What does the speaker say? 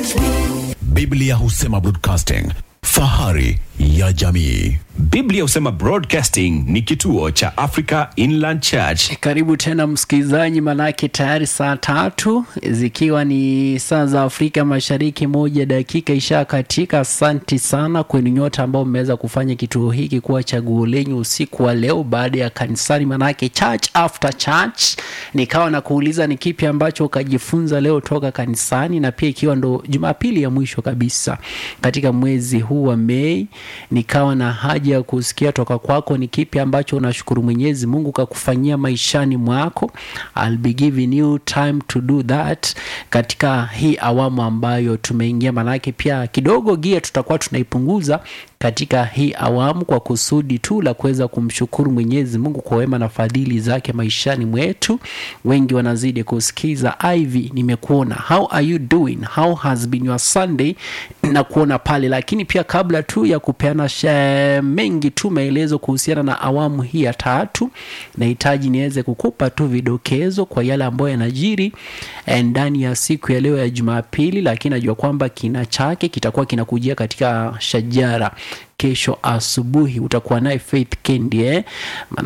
Biblia husema broadcasting, fahari ya jamii. Biblia husema Broadcasting ni kituo cha Africa Inland Church. Karibu tena msikilizaji, manake tayari saa tatu zikiwa ni saa za Afrika Mashariki, moja dakika isha katika. Asanti sana kwenu nyote ambao mmeweza kufanya kituo hiki kuwa chaguo lenyu usiku wa leo baada ya kanisani, manake church after church. Nikawa na kuuliza ni kipi ambacho ukajifunza leo toka kanisani, na pia ikiwa ndo Jumapili ya mwisho kabisa katika mwezi huu wa Mei, nikawa na haja ya kusikia toka kwako ni kipi ambacho unashukuru Mwenyezi Mungu kakufanyia maishani mwako. I'll be giving you time to do that katika hii awamu ambayo tumeingia, manake pia kidogo gia tutakuwa tunaipunguza katika hii awamu kwa kusudi tu la kuweza kumshukuru Mwenyezi Mungu kwa wema na fadhili zake maishani mwetu. Wengi wanazidi kusikiza. Ivy, nimekuona. How are you doing? How has been your Sunday? na kuona pale, lakini pia kabla tu ya kupeana she- mengi tu maelezo kuhusiana na awamu hii ya tatu, nahitaji niweze kukupa tu vidokezo kwa yale ambayo yanajiri eh, ndani ya siku ya leo ya Jumapili, lakini najua kwamba kina chake kitakuwa kinakujia katika shajara kesho asubuhi. Utakuwa naye Faith Kendi eh?